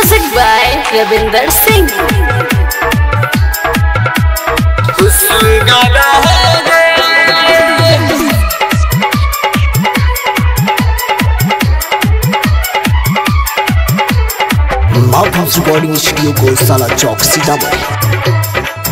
Music by Ravinder Singh. Mouth house recording studio को साला चौक सीतामढ़ी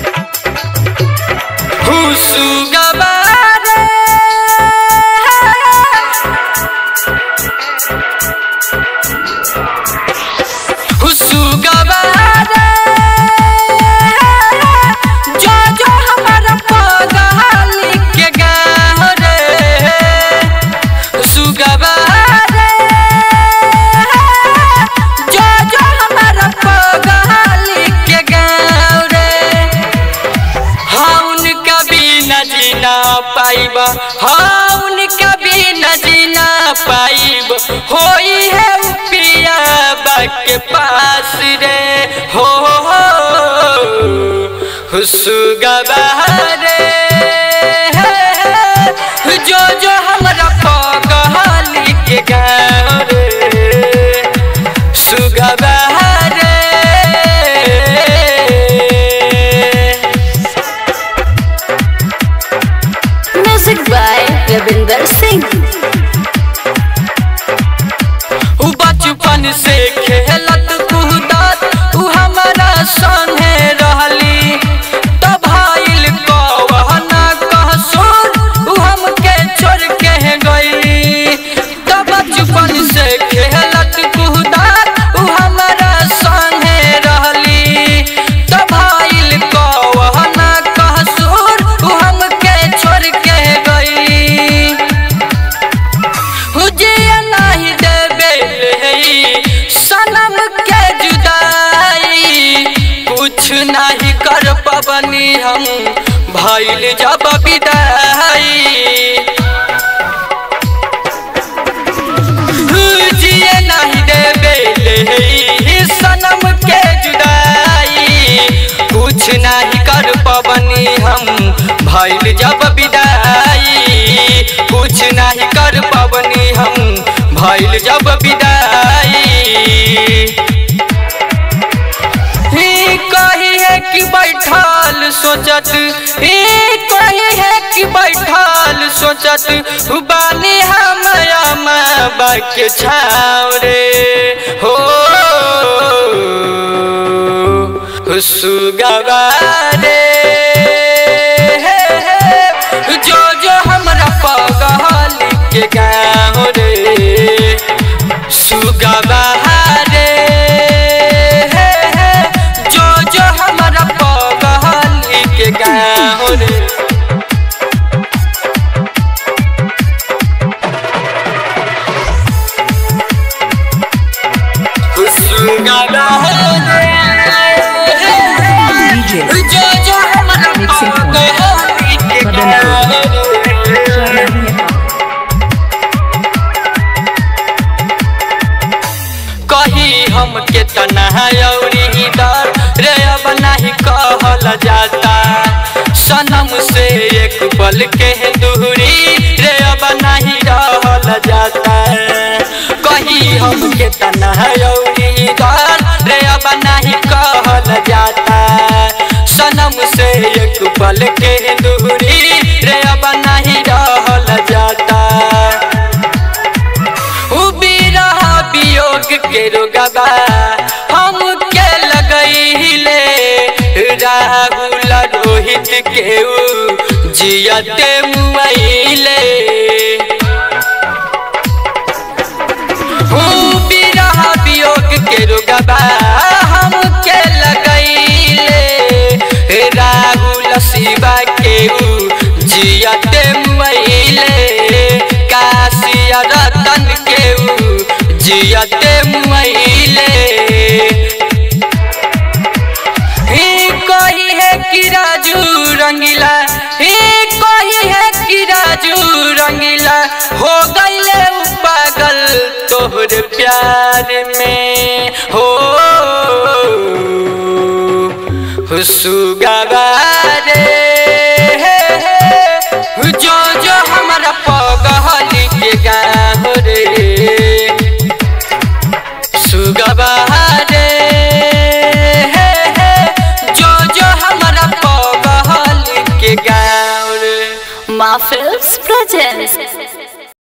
जीना पाइब हाँ उनका भी न जीना पाइब होई है पिया के पास रे हो सुगबा रे जो जो हमरा पगली के गाँव रे सुगबा रे Music by Ravinder Singh. उ बचपन से खेलत कूदत उ हमारा संगे रहली तो भाईल कवना कहसुर उ हमके छोड़ के गई तो बचपन से खेलत कूदत उ हमारा संगे रहली तो भाईल कवना कहसुर उ हमके छोड़ के गई हुजिया नहीं देबे ले सनम के जुदाई कुछ नहीं कर पबनी हम भइल जब विदाई हुजिया नहीं देबे ले सनम के जुदाई कुछ नहीं कर पबनी हम भइल जब विदाई कुछ नहीं कर पबनी हम भइल जब विदाई ही कही है कि बैठल सोचत ही कही है कि बैठल सोचत बानी हम अम्मा के छाव रे हो सुगवा रे जो जो हमरा पगल के गाँव रे सुगवा रे जो जो हमरा पगल के गाँव रे सुगवा रे DJ जो जो हमरा Mixing point. पगल के गाँव रे कही हम के तनहरी दर रे अब नहीं कहल जाता सनम से एक पल के दूरी रे अब नहीं रहल जाता कही हम के तनहरी दर रे अब नहीं कहल जाता सनम से एक पल के दूरी रे अब नहीं रहल जाता उ बिरह वियोग के रोगबा हम के लगैले राहुल रोहित के उ जियते मुआइले उ बिरह वियोग के रोगबा हम के लगैले राहुल शिवा के उ जियते मुआइले काशिया रतन के उ जियते मुआइले ही कोई है कि राजू रंगीला ही कोई है कि राजू रंगीला हो गईले उ पागल तोहर प्यार में हो सुगवा रे जो जो हमारा पगली के गाँव रे सुगवा रे Ma Films presents